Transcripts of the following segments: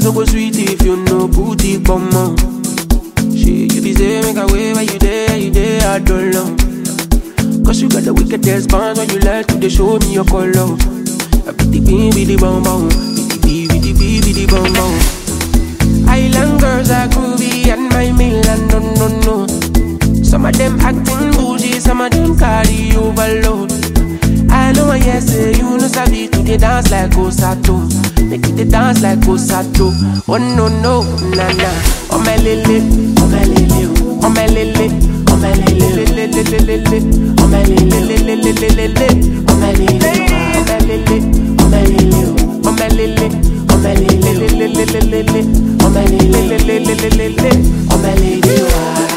no go sweet if you no put it come on. She you be say make a way where you there, you there, I don't know. Cause you got the wickedest bounce when you like to they show me your color. I be the bean, be the bum bum, be the bee, be the bee, be the bum bum. Island girls are groovy and my Milan, no, no, no. Some of them acting bougie, some of them carry overload. I know I yes, say you know sabi to the dance like Osato. Make it the dance like Osato. Oh no no, na na. Oh my lele, oh my lele, oh my lele, oh my lele, lele lele lele, oh my lele lele lele lele, oh my lele, oh my lele, oh my lele, oh my lele, oh my lele lele lele lele, oh my lele lele lele lele, oh my lele. ah.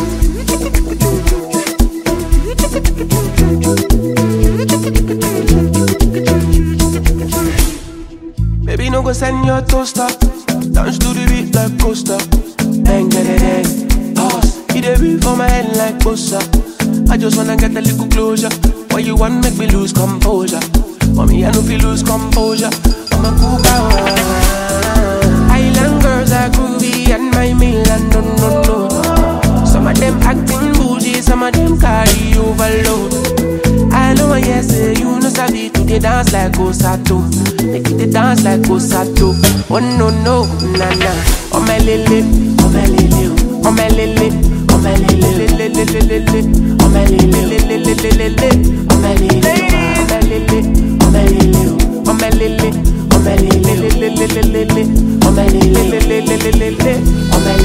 Baby, no go send your toaster. Dance to the beat like coaster. Bang, bang, bang, Pause. It a beat for my head like bossa. I just wanna get a little closure. Why you want make me lose composure? Mommy, I know feel lose composure. I'm a cool guy. Island girls are groovy and my Milan, no, no, no. Some of them acting bougie, some of them carry overload. I know I yes, say you know sabi to the dance like Osato. Make it the dance like Osato. Oh no no, na na. Oh my lele, oh my lele, oh my lele, oh my lele, lele lele lele, oh my lele lele lele lele, oh my lele, oh my lele, oh my lele, oh my lele, oh my lele lele lele lele, oh my lele lele lele lele, oh my